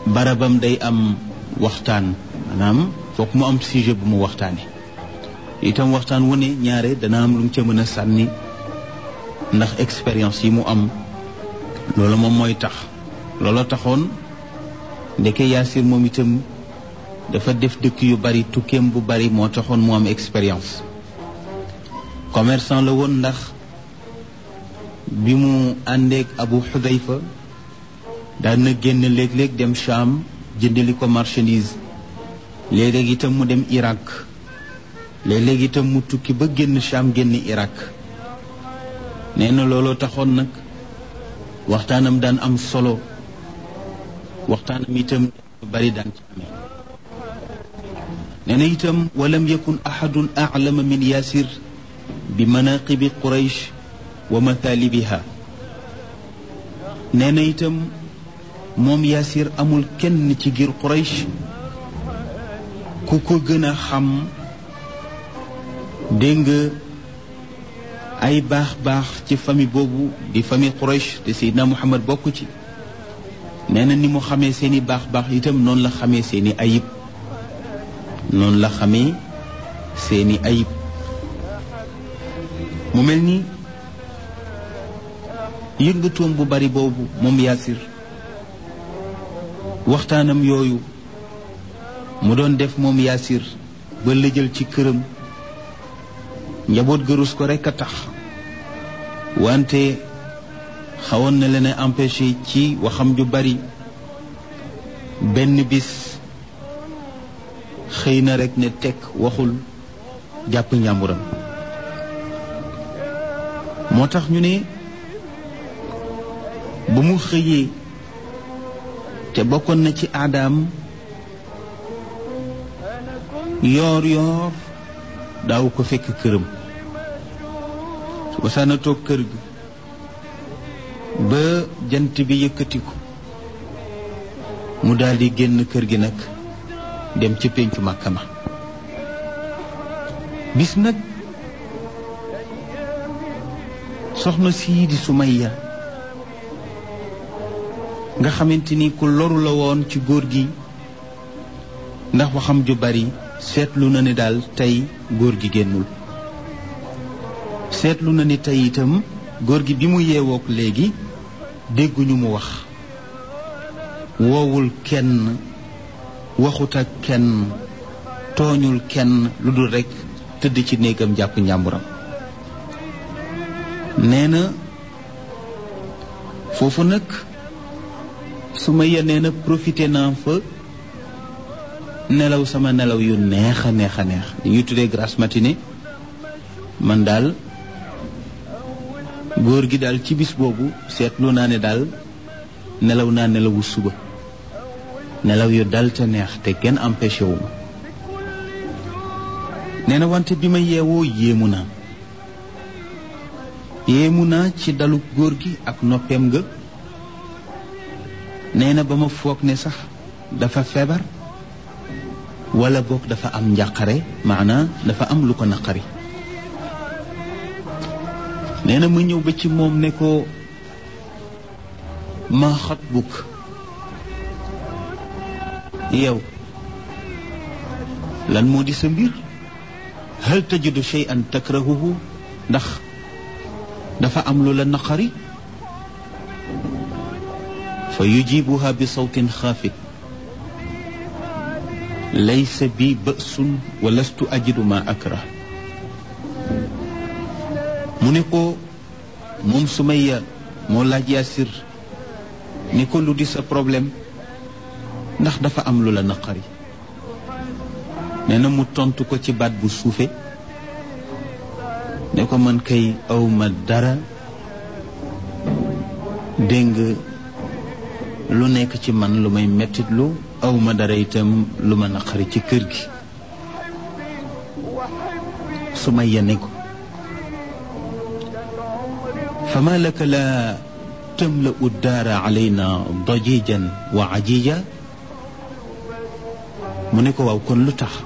barabam day am waxtaan maanaam foog mu am sujet bu mu waxtaane itam waxtaan wu ne ñaare dana am lu mu ca mën a sànni ndax expérience yi mu am loolu moom mooy tax looloo taxoon ndeke Yaasir moom itam dafa def dëkk yu bari tukkeem bu bari moo taxoon mu am expérience commerçant la woon ndax bi mu àndeek Abu Xudayfa daan na génn léeg-léeg dem Cham jëndali ko marchandise léeg-léeg itam mu dem Irak léeg-léeg itam mu tukki ba génn Cham génn Irak nee na looloo taxoon nag waxtaanam daan am solo waxtaanam itam bari daan ci amee nee na itam walam yakun ahadun aclama min yaasir bi manaqibi quraysh wa mathaalibiha nee na itam moom yaasir amul kenn ci giir quraysh ku ko gën a xam dégg nga ay baax-baax ci famille boobu di famille quraysh te seydina muhammad bokk ci nee na ni mu xamee seeni baax-baax itam noonu la xamee seeni ayib noonu la xamee seeni ayib mu mel ni yëngatoom bu bari boobu moom yaasir waxtaanam yooyu mu doon def moom yaasir ba lëjal ci këram njaboot gërus ko rekk a tax wante xawoon na leen a empêché ci waxam ju bari benn bis xëy na rekk ne tekk waxul jàpp njàmburam moo tax ñu ne ba mu xëyee te bokkoon na ci aadaam yoor yoor daaw ko fekk këram su ba saana toog kër gi ba jant bi yëkkatiku mu daldi génn kër gi nag dem ci péncu Màkka ma bis nag soxna sii di Sumayya nga xamante ni ku loru la woon ci góor gi ndax waxam ju bari seetlu na ni daal tey góor gi génnul seetlu na ni tey itam góor gi bi mu yeewook léegi dégguñu mu wax woowul kenn waxut ak kenn tooñul kenn lu dul rekk tëdd ci néegam jàpp njàmburam nee na foofu nag su ma yenee na profité naa fa nelaw sama nelaw yu neex a neex a neex li ñuy tuddee grasse matinée man daal góor gi daal ci bis boobu seetlu naa ne daal nelaw naa nelawu suba nelaw yu dal te neex te kenn empêché wu ma nee na wante bi ma yeewoo yéemu naa yéemu naa ci dalu góor gi ak noppeem nga nee na ba ma foog ne sax dafa feebar wala boog dafa am njàqare maanaa dafa am lu ko naqari nee na ma ñëw ba ci moom ne ko ma xat bukk yow lan moo di sa mbir hal tajidu shay'an takrahuhu ndax dafa am lu la naqari fa yujibuha bi sawtin xaafit laysa bi bësun wa lastu ajidu ma akrah mu ne ko moom Sumayya moo laaj Yaasir ni ko lu di sa problème ndax dafa am lu la naqari nee na mu tontu ko ci baat bu suufe ne ko man kay awma dara dégg nga lu nekk ci man lu may mettitlu awma dara itam lu ma naqari ci kër gi Sumayya ne ko fama laka la tamla'u daara alayna dajijan wa ajija mu ne ko waaw kon lu tax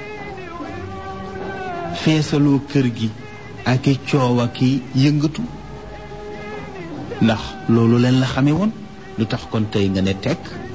feesaloo kër gi ak i coow ak i yëngatu ndax loolu leen la xame woon lu tax kon tey nga ne tekk